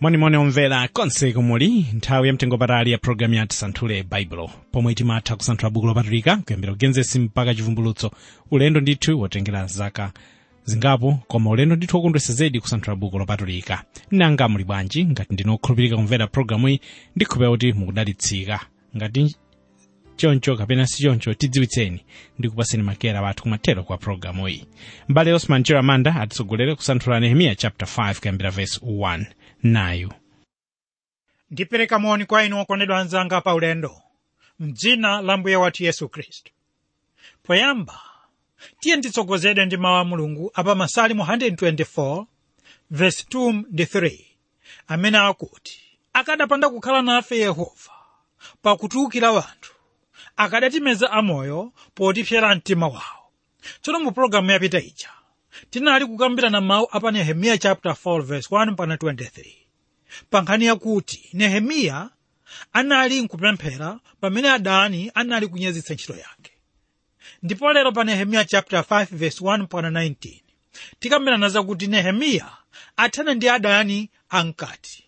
monimoni omvera konse kumuli nthawi yamtengopatali ya programu ya tisanthule baibulo pomwe timatha kusanthula buku lopatulika kuyambira kugenesi mpaka chivumbulutso ulendo ndithu wotengera zaka zingapo koma ulendo ndithu wokondwesa zedi kusanthula buku lopatulika nanga muli bwanji ngati ndino okhulupirika kumvera programu iyi ndikhulupira kuti mukudalitsika ngati choncho kapena si choncho tidziwitseni ndi kupaseni makera wathu kumathero kwa programu iyi mbale osman chiramanda atitsogolere kusanthula nehemiya chapter 5 kuyambira verse 1 nayu ndipereka moni kwa inu okondedwa anzanga pa ulendo mdzina la mbuye wathu yesu khristu poyamba tiye nditsogozedwe ndi mawu a mulungu apa masalimu 124 verse 2 ndi 3 amene akuti akadapanda kukhala nafe yehova pakutiukira wanthu akadatimeza amoyo potipsera mtima wawo tsono mu pologalamu yapita ija tinali kukambirana mawu apa nehemiya chapter 4 verse 1 mpaka 23 pa nkhani yakuti nehemiya anali nkupemphera pamene adani anali kunyazitsa ntchito yake ndipo lero pa nehemiya chapter 5 verse 1 mpaka 19 tikambirana zakuti nehemiya athana ndi adani ankati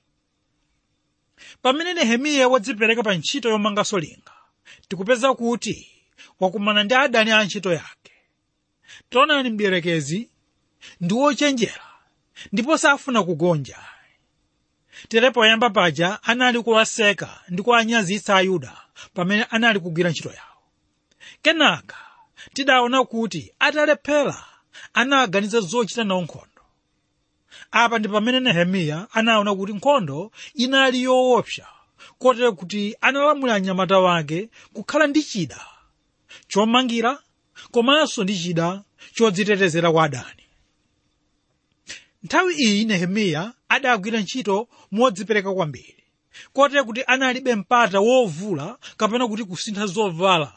pamene nehemiya wadzipereka pa ntchito yomanganso linga tikupeza kuti wakumana ndi adani a ntchito yake taonani mdierekezi ndi wochenjera ndipo safuna kugonja tere poyamba paja anali kuwaseka ndi kuwanyazitsa ayuda pamene anali kugwira ntchito yawo kenaka tidaona kuti atalephera anaganiza zochita nawo nkhondo apa ndi pamene nehemiya anaona kuti nkhondo inali yoopsa kotero kuti analamula anyamata wake kukhala ndi chida chomangira komanso ndi chida chodzitetezera kwa adani nthawi iyi nehemiya adagwira ntchito modzipereka kwambiri kotero kuti analibe mpata wovula kapena kuti kusintha zovala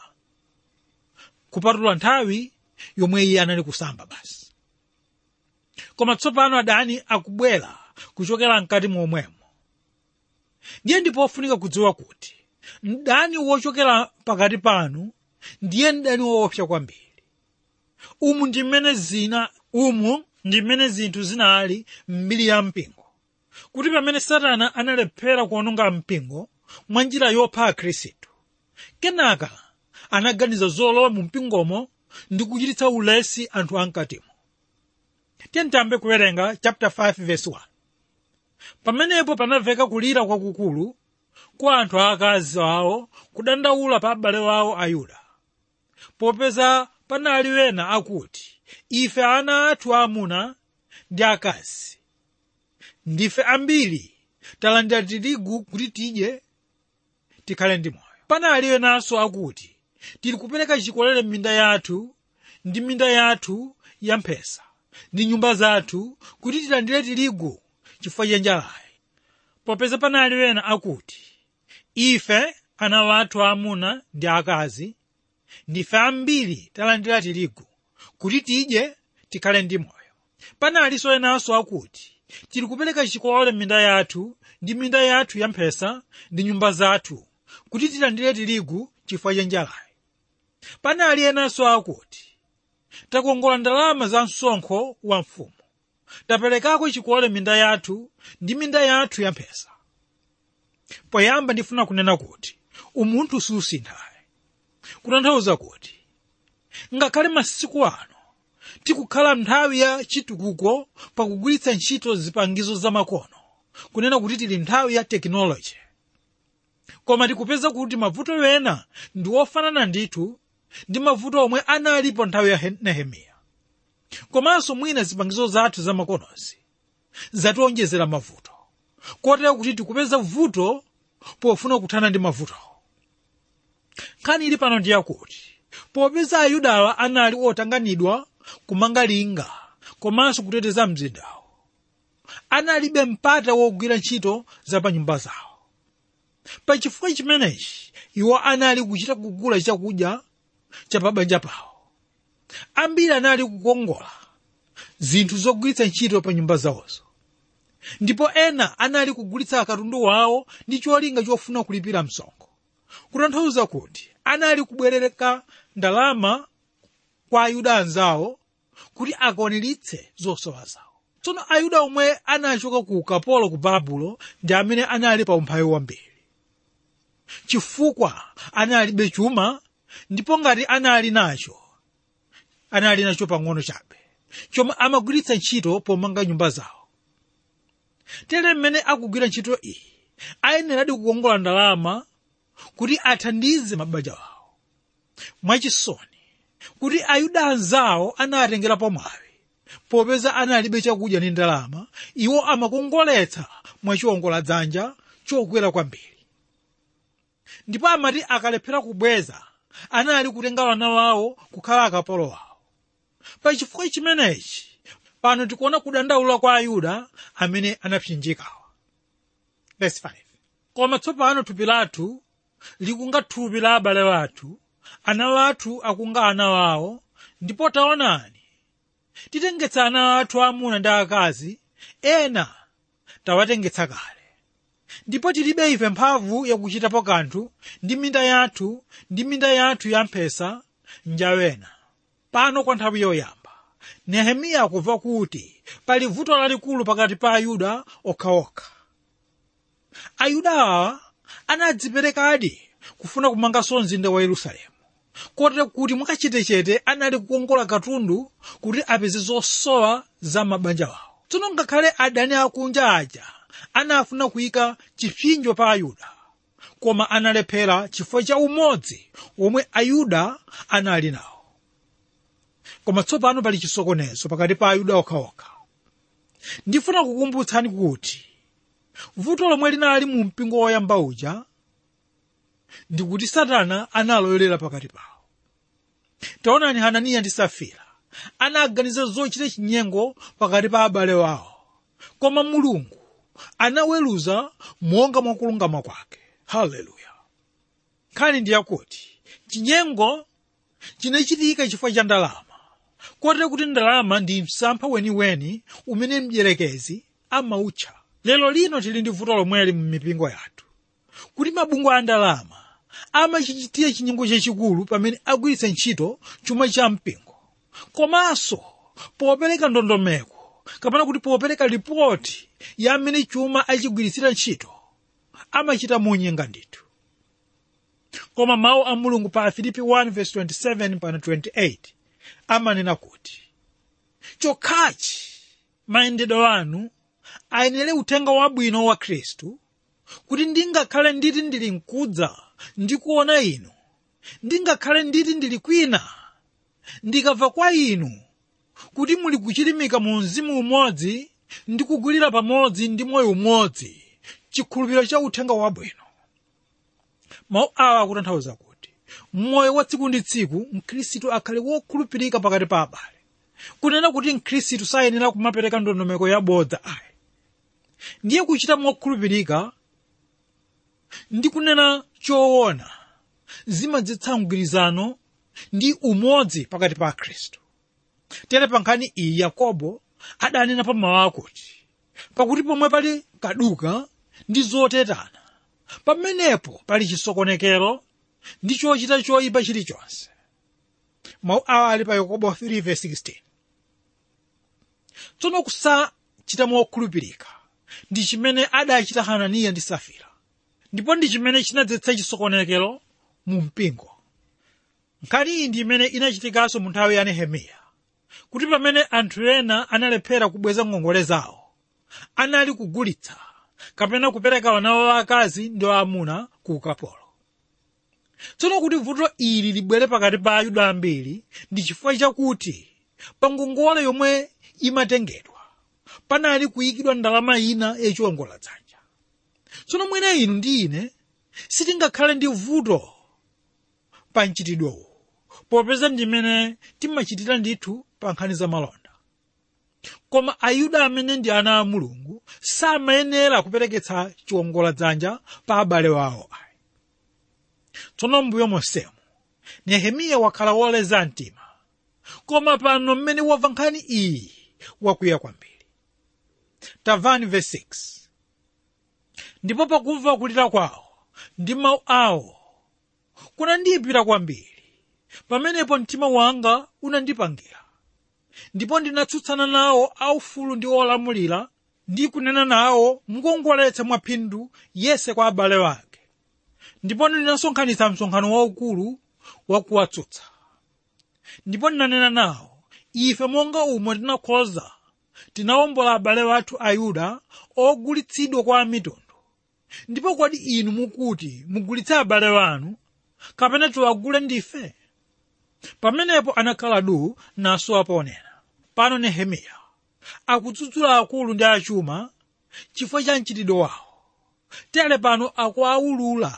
kupatula nthawi yomwe iye anali kusamba basi koma tsopano adani akubwera kuchokera mkati momwemo ndiye ndipo ofunika kudziwa kuti mdani wochokera pakati panu ndiye mdani woopsa kwambiri umu ndi mmene zina umu ndi mmene zinthu zinali m'mbiri ya mpingo kuti pamene satana analephera kuononga mpingo mwa njira yopha akhristu kenaka anaganiza zolowa mu mpingomo ndi kuchititsa ulesi anthu ankatimo tiyambe kuwerenga chapter 5 verse 1 pamenepo panamveka kulira kwakukulu kwa anthu aakazi awo kudandaula pa abale wawo ayuda popeza panali wena akuti ife ana athu aamuna ndi akazi ndife ambiri talandira tirigu kuti tidye tikhale ndi moyo panali wenanso akuti tili kupereka chikolere m'minda yathu ndi minda yathu ya mphesa ndi nyumba zathu kuti tilandire tirigu chifukwa cha njalayi popeza panali wena akuti ife ana wathu aamuna ndi akazi ndife ambiri talandira tirigu kuti tidye tikhale ndi moyo panalinso enanso akuti tili kupereka chikolere m'minda yathu ndi minda yathu ya mphesa ndi nyumba zathu kuti tilandire tirigu chifukwa cha njalayi panali enanso akuti takongola ndalama za msonkho wa mfumu taperekako chikolere minda yathu ndi minda yathu ya mphesa poyamba ndifuna kunena kuti umunthu susinthayi kutanthauza kuti ngakhale masiku ano tikukhala nthawi ya chitukuko pakugwiritsa ntchito zipangizo zamakono kunena kuti tili nthawi ya tekinoloji koma tikupeza kuti mavuto wena ndi ofanana ndithu ndi mavuto omwe analipo nthawi ya nehemiya komanso mwina zipangizo zathu zamakonozi zatiwonjezera mavuto kotero kuti tikupeza vuto pofuna kuthana ndi mavuto nkhani ili pano ndi yakuti popeza ayudawa anali otanganidwa kumanga linga komanso kuteteza mzindawo analibe mpata wogwira ntchito za pa nyumba zawo pachifukwa chimenechi iwo anali kuchita kugula chakudya cha pabanja pawo ambiri anali kukongola zinthu zogwiritsa ntchito pa nyumba zawozo ndipo ena anali kugulitsa katundu wawo ndi cholinga chofuna kulipira msonkho kutanthauza kuti anali kubwerereka ndalama kwa ayuda anzawo kuti akwaniritse zosowa zawo tsono ayuda omwe anachoka ku ukapolo ku babulo ndi amene anali pa umphawi wambiri chifukwa analibe chuma ndipo ngati anali nacho anali nacho pang'ono chabe chomwe amagwiritsa ntchito pomanga nyumba zawo tere mmene akugwira ntchito iyi ayeneradi kukongola ndalama kuti athandize mabanja awo mwachisoni kuti ayuda anzawo anatengera pamwawi popeza analibe chakudya ndi ndalama iwo amakongoletsa mwachiwongola dzanja chokwera kwambiri ndipo amati akalephera kubweza anali kutenga wana wawo kukhala akapolo wawo pachifukwa chimenechi pano tikuona kudandaula kwa ayuda amene anapsinjikawa Verse 5. koma tsopano thupi lathu likunga thupi la abale wathu ana wathu akunga ana wawo ndipo taonani titengetsa ana athu amuna ndi akazi ena tawatengetsa kale ndipo tilibe ife mphamvu yakuchitapo kanthu ndi minda yathu ndi minda yathu ya mphesa njawena pano kwa nthawi yoyamba nehemiya akumva kuti pali vuto lalikulu pakati pa ayuda okhaokha ayuda awa anadziperekadi kufuna kumanganso mzinda wa yerusalemu kotero kuti mwakachetechete anali kukongola katundu kuti apeze zosowa za mabanja wawo tsono ngakhale adani akunja aja anafuna kuyika chipsinjo pa ayuda koma analephera chifukwa cha umodzi womwe ayuda anali nawo koma tsopano pali chisokonezo pakati pa ayuda okhaokha ndifuna kukumbutsani kuti vuto lomwe linali mu mpingo woyamba uja ndikuti satana analoyolera pakati pawo taonani hananiya ndi safira anaganiza zochita chinyengo pakati pa abale wawo koma mulungu anaweruza monga mwakulungama kwake haleluya nkhani ndi yakuti chinyengo chinachitika chifukwa cha ndalama kotero kuti ndalama ndi msampha weniweni umene mdierekezi amautcha lero lino tili ndi vuto lomweli mu mipingo yathu kuti mabungwe a ndalama amachichitira chinyengo chachikulu pamene agwiritsa ntchito chuma cha mpingo komanso popereka ndondomeko kapena kuti popereka ripoti ya amene chuma achigwiritsira ntchito amachita monyenga ndithu koma mawu a mulungu pa filipi 1:27 pana 28 amanena kuti chokhachi mayendedwe anu ayenere uthenga wabwino wa khristu kuti ndingakhale nditi ndili mkudza ndikuona inu ndingakhale nditi ndili kwina ndikamva kwa inu kuti muli kuchilimika mu mzimu umodzi ndi kugwirira pamodzi ndi moyo umodzi chikhulupiriro cha uthenga wabwino mawu awa akutanthauza kuti mmoyo wa tsiku ndi tsiku mkhristu akhale wokhulupirika pakati pa abale kunena kuti mkhristu sayenera kumapereka ndondomeko yabodza ayi ndiye kuchita mokhulupirika ndi kunena choona zimadzetsa mgwirizano ndi umodzi pakati pa akhristu tere pa nkhani iyi yakobo adanena pa mawu akuti pakuti pomwe pali kaduka ndi zotetana pamenepo pali chisokonekero ndi chochita choyipa chilichonse mawu awa ali pa yakobo 3:16 tsono kusachita mokhulupirika ndi chimene adachita hananiya ndi safira ndipo ndi chimene chinadzetsa chisokonekero mu mpingo nkhani iyi ndi imene inachitikanso mu nthawi ya nehemiya kuti pamene anthu ena analephera kubweza ngongole zawo anali kugulitsa kapena kupereka wana wawo akazi ndi aamuna ku ukapolo tsono kuti vuto ili libwere pakati pa ayuda ambiri ndi chifukwa chakuti pa ngongole yomwe imatengedwa panali kuyikidwa ndalama ina yachiwongoladzanja tsono mwina inu ndi ine sitingakhale ndi vuto pa mchitidwewu popeza ndimene timachitira ndithu pa nkhani za malonda koma ayuda amene ndi ana a mulungu samayenera kupereketsa chiwongoladzanja pa abale wawo ayi tsono mbuyo monsemo nehemiya wakhala woleza mtima koma pano mmene wamva nkhani iyi wakwiya kwambiri tamvani verse 6 ndipo pakumva kulira kwawo ndi mawu awo kunandiyipira kwambiri pamenepo mtima wanga unandipangira ndipo ndinatsutsana nawo aufulu ndi olamulira ndi kunena nawo mukongoletsa mwaphindu yese kwa abale wake ndipo ndinasonkhanitsa msonkhano waukulu wakuwatsutsa ndipo ndinanena nawo ife monga umo tinakhoza tinawombola abale wathu ayuda ogulitsidwa kwa amitundu ndipo kodi inu mukuti mugulitse abale wanu kapena tiwagule ndife pamenepo anakhala du naso aponena pano nehemiya akudzudzula akulu ndi achuma chifukwa cha mchitidwe wawo tere pano akuawulula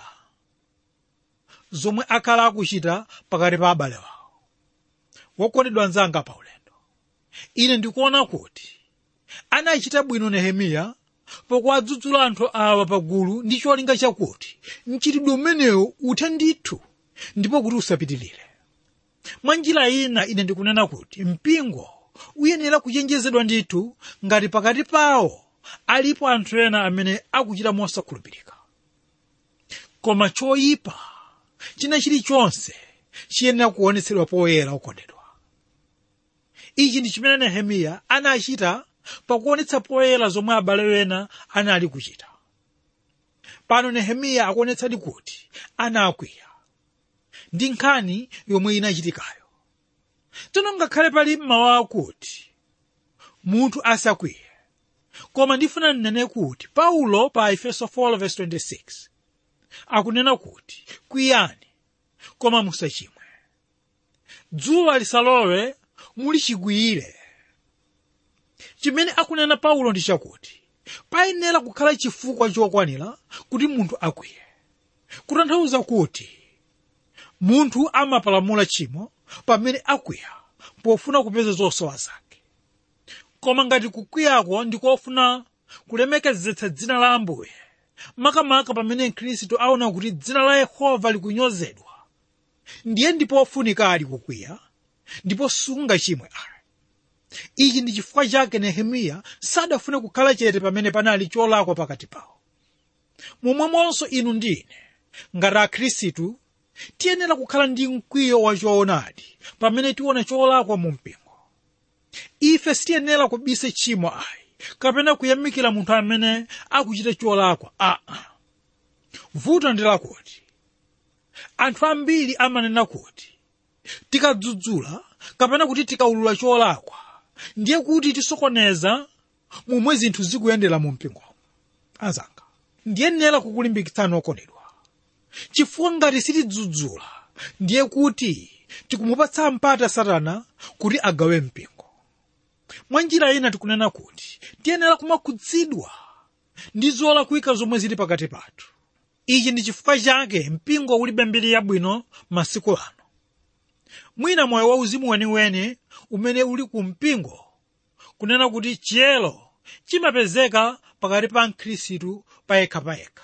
zomwe akhala akuchita pakati pa abale wawo wokondedwa anzanga pa ulendo ine ndikuona kuti anachita bwino nehemiya pokuwadzudzula anthu awa pagulu ndi cholinga chakuti mchitidwe umenewu uthe ndithu ndipo kuti usapitirire mwa njira ina ine ndikunena kuti mpingo uyenera kuchenjezedwa ndithu ngati pakati pawo alipo anthu ena amene akuchita mosakhulupirika koma choyipa china chilichonse chiyenera kuonetsedwa poyera okondedwa ichi ndi chimene nehemiya anachita pakuonetsa poyera zomwe abale ena anali kuchita pano nehemiya akuonetsadi kuti anakwiya ndi nkhani yomwe inachitikayo tsono ngakhale pali mawu akuti munthu asakwiye koma ndifuna nnene kuti paulo pa efeso 4:26 akunena kuti kwiyani koma musachimwe dzuwa lisalowe muli chikwiyire chimene akunena paulo ndi chakuti payenera kukhala chifukwa chokwanira kuti munthu akwiye kutanthauza kuti munthu amapalamula tchimo pamene akwiya pofuna kupeza zosowa zake koma ngati kukwiyako ndikofuna kulemekezetsa dzina la ambuye makamaka pamene mkhristu aona kuti dzina la yehova likunyozedwa ndiye ndipo ofunika ali kukwiya ndipo sungachimwe ayi ichi ndi chifukwa chake nehemiya sadafune kukhala chete pamene panali cholakwa pakati pawo momwemonso inu ndine ngati akhristu tiyenera kukhala ndi mkwiyo wa choonadi pamene tiona cholakwa mu mpingo ife sitiyenera kubisa tchimo ayi kapena kuyamikira munthu amene akuchita cholakwa aa vuto ndi lakuti anthu ambiri amanena kuti tikadzudzula kapena kuti tikaulula cholakwa ndiye kuti tisokoneza momwe zinthu zikuyendera mu mpingomo azanga ndiyenera kukulimbikitsani okondedwa chifukwa ngati sitidzudzula ndiye kuti tikumupatsa mpata satana kuti agawe mpingo mwa njira ina tikunena kuti tiyenera kumakhudzidwa ndi zolakwika zomwe zili pakati pathu ichi ndi chifukwa chake mpingo ulibe mbiri yabwino masiku ano mwina moyo wauzimu weniweni umene uli ku mpingo kunena kuti chiyero chimapezeka pakati pa mkhristu payekhapayekha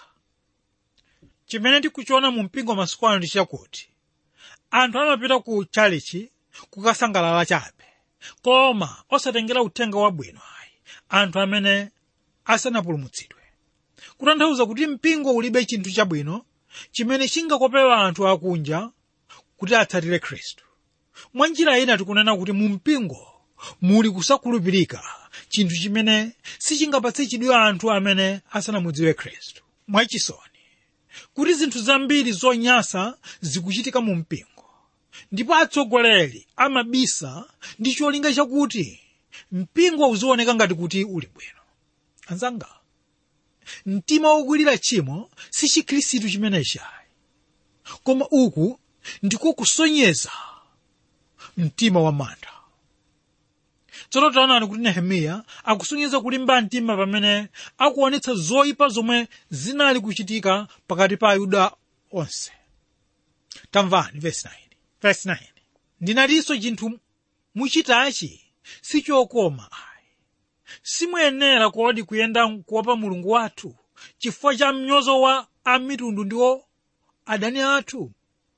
chimene tikuchiona mu mpingo masiku ano ndi chakuti anthu amapita ku chalichi kukasangalala chabe koma osatengera uthenga wabwino ayi anthu amene asanapulumutsidwe kutanthauza kuti mpingo ulibe chinthu chabwino chimene chingakopewa anthu akunja kuti atsatire khristu mwa njira ina tikunena kuti mu mpingo muli kusakhulupirika chinthu chimene sichingapatse chidwi anthu amene asanamudziwe khristu mwachisoni kuti zinthu zambiri zonyasa zikuchitika mu mpingo ndipo atsogoleri amabisa ndi cholinga chakuti mpingo uzioneka ngati kuti uli bwino anzanga mtima wokwirira tchimo si chikhristu chimenechi ayi koma uku ndiko kusonyeza mtima wa mantha tsono taonani kuti nehemiya akusonyeza kulimba mtima pamene akuonetsa zoyipa zomwe zinali kuchitika pakati pa ayuda onse tamvani verse 9 verse 9 ndinatinso chinthu muchitachi sichokoma ayi simuyenera kodi kuyenda kuopa mulungu wathu chifukwa cha mnyozo wa amitundu ndiwo adani athu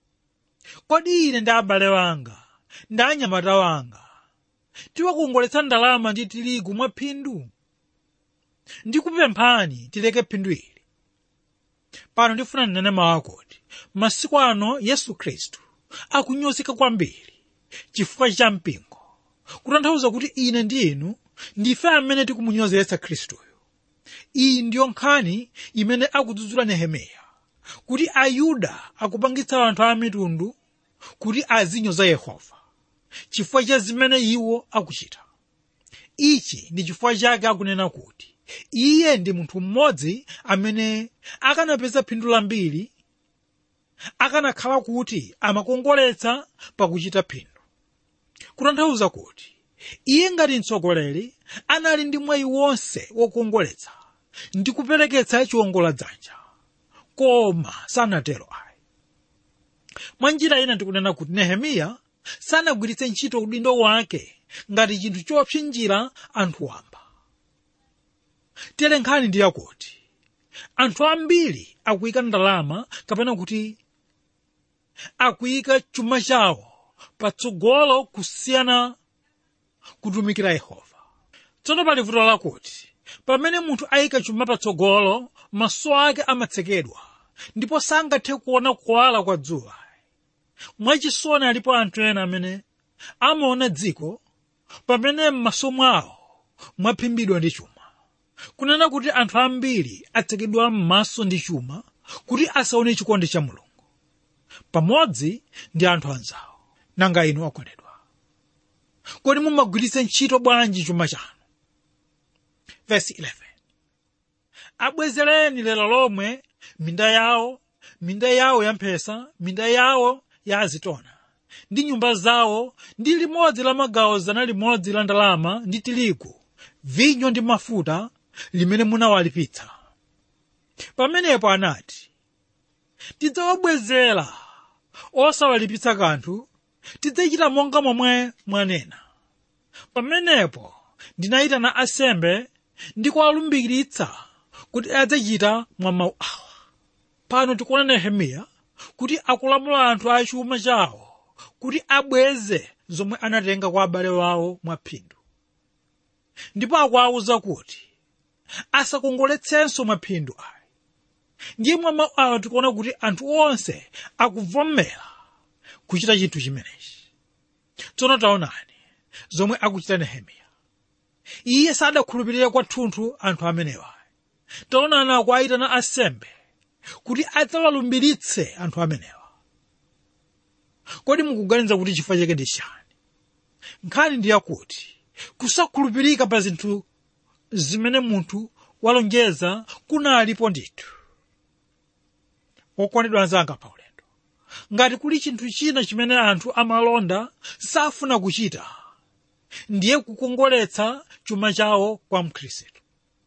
kodi ine ndi abale wanga ndi anyamata wanga tiwakongoletsa ndalama ndi tirigu mwa phindu ndikupemphani tileke phindu ili pano ndifuna ndinene mawu akuti masiku ano yesu khristu akunyozeka kwambiri chifukwa cha mpingo kutanthauza kuti ine ndi inu ndife amene tikumunyozetsa khristuyo iyi ndiyo nkhani imene akudzudzula nehemiya kuti ayuda akupangitsa anthu a mitundu kuti azinyoza yehova chifukwa cha zimene iwo akuchita ichi ndi chifukwa chake akunena kuti iye ndi munthu mmodzi amene akanapeza phindu lambiri akanakhala kuti amakongoletsa pakuchita phindu kutanthauza kuti iye ngati mtsogoleri anali ndi mwayi wonse wokongoletsa ndi kupereketsa chiwongoladzanja koma sanatero ayi mwa njira ina ndikunena kuti nehemiya sanagwiritse ntchito udindo wake ngati chinthu chopsinjira anthu wamba tere nkhani ndi yakuti anthu ambiri akuyika ndalama kapena kuti akuyika chuma chawo patsogolo kusiyana kutumikira yehova tsono pali vuto lakuti pamene munthu ayika chuma patsogolo maso ake amatsekedwa ndipo sangathe kuona kuwala kwa dzuwa mwachisoni alipo anthu ena amene amaona dziko pamene m'maso mwawo mwaphimbidwa ndi chuma kunena kuti anthu ambiri atsekedwa m'maso ndi chuma kuti asaone chikondi cha mulungu pamodzi ndi anthu anzawo nanga inu okondedwa kodi mumagwiritse ntchito bwanji chuma chanu verse 11 abwezereni lero lomwe minda yawo minda yawo ya mphesa minda yawo ya azitona ndi nyumba zawo ndi limodzi la magawo zana limodzi la ndalama ndi tirigu vinyo ndi mafuta limene munawalipitsa pamenepo anati tidzawabwezera osawalipitsa kanthu tidzachita monga momwe mwanena pamenepo ndinayitana asembe ndi kuwalumbiritsa kuti adzachita mwa mawu awa pano tikuona nehemiya kuti akulamula anthu a chuma chawo kuti abweze zomwe anatenga kwa abale wawo mwaphindu ndipo akuwawuza kuti asakongoletsenso mwaphindu ayi ndiye mwa mawu awa tikuona kuti anthu onse akuvomera kuchita chinthu chimenechi tsono taonani zomwe akuchita nehemiya iye sadakhulupirire kwathunthu anthu amenewa taonani akuwayitana asembe kuti adzawalumbiritse anthu amenewa kodi mukuganiza kuti chifukwa chake ndi chani nkhani ndi yakuti kusakhulupirika pa zinthu zimene munthu walonjeza kunalipo ndithu okondedwa anzanga pa ulendo ngati kuli chinthu china chimene anthu amalonda safuna kuchita ndiye kukongoletsa chuma chawo kwa mkhristu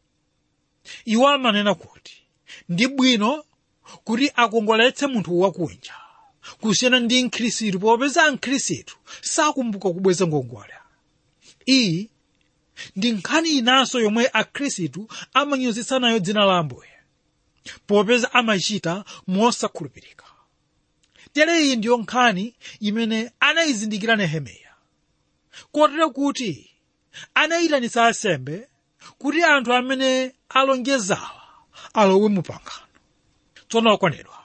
iwo amanena kuti ndi bwino kuti akongoletse munthu wakunja kusiyana ndi mkhristu popeza mkhristu sakumbuka kubweza ngongole iyi ndi nkhani inanso yomwe akhristu amanyozetsa nayo dzina la ambuye popeza amachita mosakhulupirika tere iyi ndiyo nkhani imene anayizindikira nehemiya kotero kuti anayitanitsa asembe kuti anthu amene alonjezawa alowe mu pangano tsono okondedwa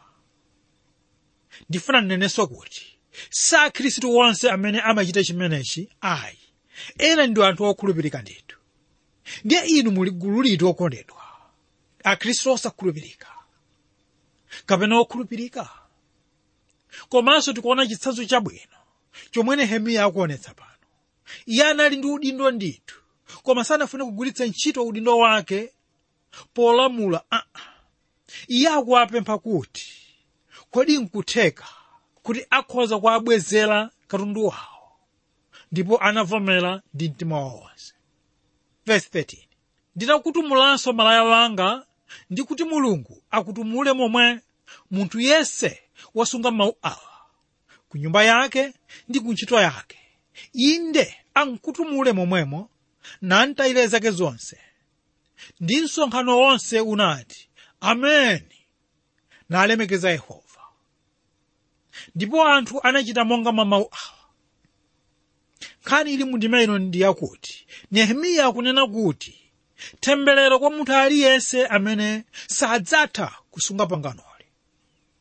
ndifuna ndinenenso kuti sa akhristu onse amene amachita chimenechi ayi ena ndi anthu okhulupirika ndithu ndiye inu muli gulu liti okondedwa akhristu osakhulupirika kapena okhulupirika komanso tikuona chitsanzo chabwino chomwe nehemiya akuonetsa pano iye anali ndi udindo ndithu koma sanafune kugwiritsa ntchito udindo wake polamula aa iye akuwapempha kuti kodi nkutheka kuti akhoza kuwabwezera katundu wawo ndipo anavomera ndi mtima wawo wonse verse 13 ndinakutumulanso malaya wanga ndi kuti mulungu akutumule momwe munthu yese wasunga mawu awa ku nyumba yake ndi ku ntchito yake inde ankutumule momwemo nantayire zake zonse ndi msonkhano wonse unati ameni nalemekeza yehova ndipo anthu anachita monga mwa mawu awa nkhani ili mundima ino ndi yakuti nehemiya akunena kuti temberero kwa munthu aliyense amene sadzatha kusunga panganoli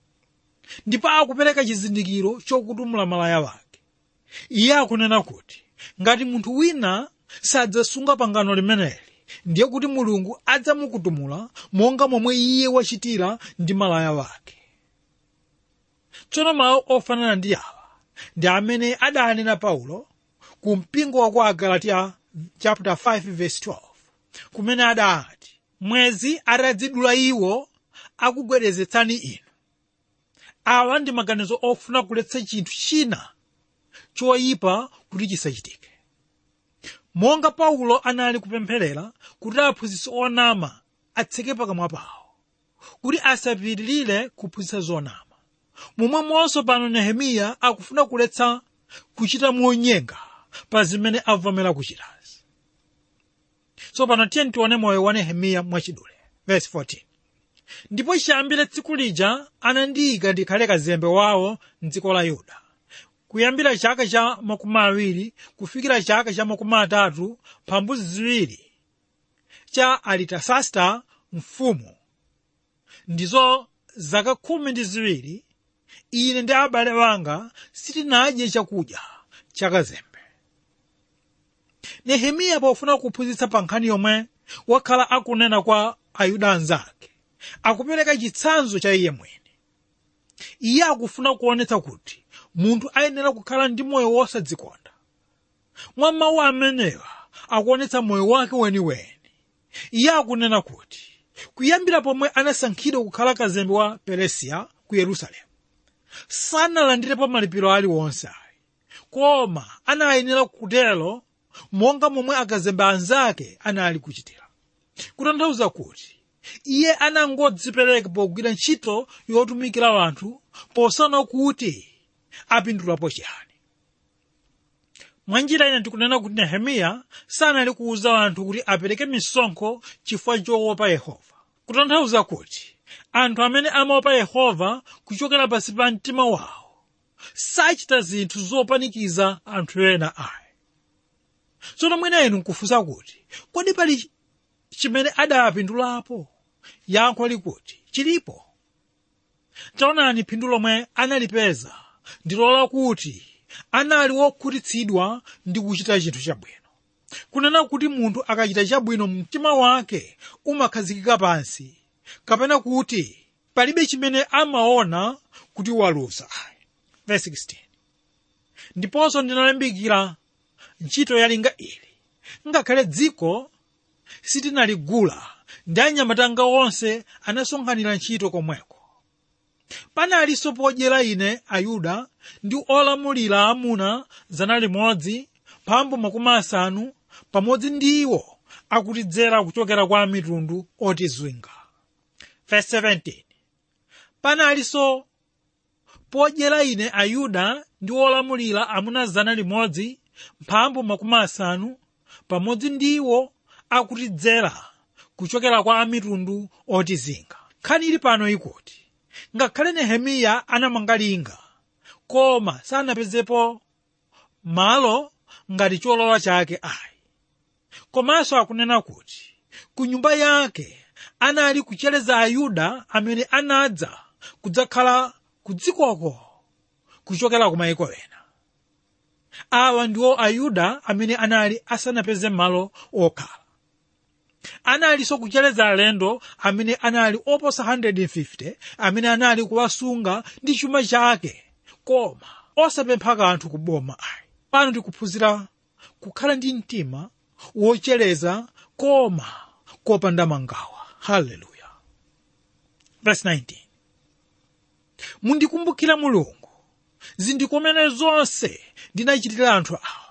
ndipo akupereka chizindikiro chokutumula malaya wake iye akunena kuti ngati munthu wina sadzasunga pangano limeneli ndiye kuti mulungu adzamukutumula monga momwe iye wachitira ndi malaya wake tsono mawu ofanana ndi awa ndi amene adanena paulo ku mpingo wa kwa agalatiya chapter 5 verse 12 kumene adati mwezi atadzidula iwo akugwedezetsani inu awa ndi maganizo ofuna kuletsa chinthu china choyipa kuti chisachitike monga paulo anali kupempherera kuti aphunzitsi onama atseke pakamwa pawo kuti asapitirire kuphunzitsa zonama momwemonso pano nehemiya akufuna kuletsa kuchita monyenga pa zimene avomera kuchitazi tsopano tiye tione moyo wa nehemiya mwachidule verse 14 ndipo chiyambire tsiku lija anandiyika ndikhale kazembe wawo mdziko la yuda kuyambira chaka cha makumi awiri kufikira chaka cha makumi atatu pambuzi ziwiri cha alitasasta mfumu ndizo zaka khumi ndi ziwiri ine ndi abale wanga sitinadye chakudya chakazembe nehemiya pofuna kuphunzitsa pa nkhani yomwe wakhala akunena kwa ayuda anzake akupereka chitsanzo cha iye mwini iye akufuna kuonetsa kuti munthu ayenera kukhala ndi moyo wosadzikonda mwa mawu amenewa akuonetsa moyo wake weniweni iye akunena kuti kuyambira pomwe anasankhidwa kukhala kazembe wa peresiya ku yerusalemu sanalandirepo malipiro aliwonse ayi koma anayenera kutero monga momwe akazembe anzake anali kuchitira kutanthauza kuti iye anangodzipereka pogwira ntchito yotumikira anthu posana kuti apindulapo chiyani mwanjira ina ndikunena kuti nehemiya sanali kuwuza anthu kuti apereke misonkho chifukwa choopa yehova kutanthauza kuti anthu amene amaopa yehova kuchokera pansi pa mtima wawo sachita zinthu zopanikiza anthu ena ayi tsono mwina inu nkufunsa kuti kodi pali chimene adapindulapo yankho likuti chilipo taonani phindu lomwe analipeza ndilola kuti anali wokhutitsidwa ndi kuchita chinthu chabwino kunena kuti munthu akachita chabwino mtima wake umakhazikika pansi kapena kuti palibe chimene amaona kuti waluza verse 16 ndiponso ndinalimbikira ntchito yalinga ili ngakhale dziko sitinaligula ndi anyamata anga onse anasonkhanira ntchito komweko panalinso podyera ine ayuda ndi olamulira amuna zana limodzi mphambu makumi asanu pamodzi ndi iwo akutidzera kuchokera kwa mitundu otizwinga verse 17 panalinso podyera ine ayuda ndi olamulira amuna zana limodzi mphambu makumi asanu pamodzi ndi iwo akutidzera kuchokera kwa amitundu otizinga nkhani ili pano ikuti ngakhale nehemiya anamanga linga koma sanapezepo malo ngati cholowa chake ayi komanso akunena kuti ku nyumba yake anali kuchereza ayuda amene anadza kudzakhala ku dzikoko kuchokera ku mayiko ena awa ndiwo ayuda amene anali asanapeze malo okhala analinso kuchereza alendo amene anali oposa 150 amene anali kuwasunga ndi chuma chake koma osapempha kanthu ku boma ayi pano tikuphunzira kukhala ndi mtima wochereza koma kopanda mangawa haleluya verse 19 mundikumbukira mulungu zindikomene zonse ndinachitira anthu awa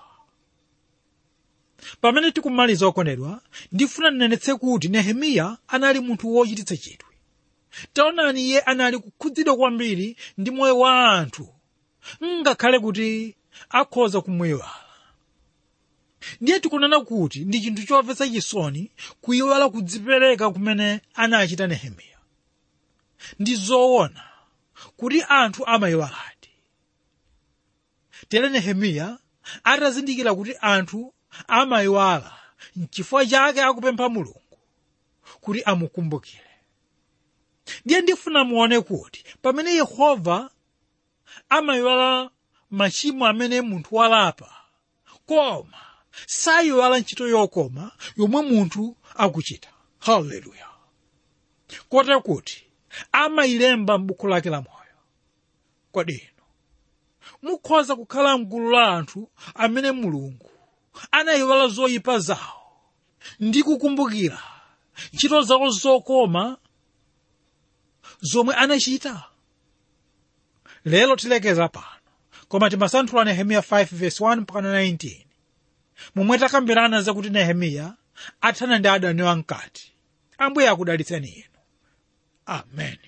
pamene tikumaliza okondedwa ndifuna ndinenetse kuti nehemiya anali munthu wochititsa chidwi taonani iye anali kukhudzidwa kwambiri ndi moyo wa anthu ngakhale kuti akhoza kumwiwala ndiye tikunena kuti ndi chinthu chomvetsa chisoni kuyiwala kudzipereka kumene anachita nehemiya ndi zoona kuti anthu amayiwaladi tere nehemiya atazindikira kuti anthu amayiwala nchifukwa chake akupempha mulungu kuti amukumbukire ndiye ndifuna muone kuti pamene yehova amayiwala machimo amene munthu walapa koma sayiwala ntchito yokoma yomwe munthu akuchita haleluya kotero kuti amayilemba m'buku lake la moyo kodi inu mukhoza kukhala mgulu la anthu amene mulungu anayiwala zoyipa zawo ndi kukumbukira ntchito zawo zokoma zomwe anachita lero tilekeza pano koma timasanthula nehemiya 5 verse 1 mpaka 19 momwe takambirana zakuti nehemiya athana ndi adani wamkati ambuye akudalitseni inu amen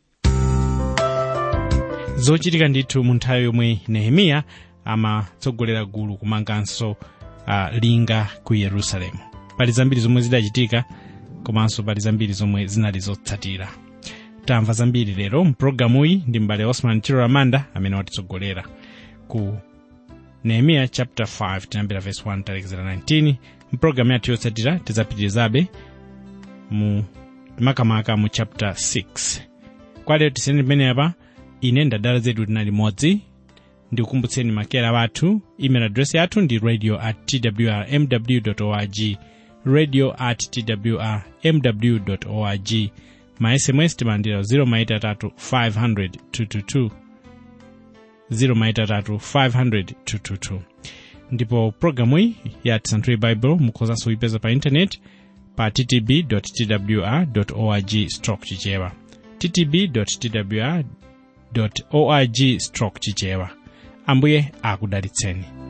zochitika ndithu mu nthawi yomwe nehemiya amatsogolera gulu kumanganso uh, linga ku yerusalemu pali zambiri zomwe zidachitika komanso pali zambiri zomwe zinali zotsatira tamva zambiri lero mpulogalamuyi ndi mbale osman chiro ramanda amene watitsogolera ku nehemiya chapter 5 tinambira verse 1 talekezera 19 mpulogalamu yathu yotsatira tidzapitirizabe mu makamaka mu chapter 6 kwa lero tisiyeni pamene apa ine ndadala zedu tinali limodzi ndikukumbutseni makera wathu email address yathu ndi radio at twrmw org radio at twrmw org ma sms timalandira 0maitatu 500 222 0maitatu 500 222 ndipo programu iyi ya tisanthule bible mukhozanso kuipeza pa intaneti pa ttb twr org stroke chichewa ttb twr org stroke chichewa ambuye akudalitseni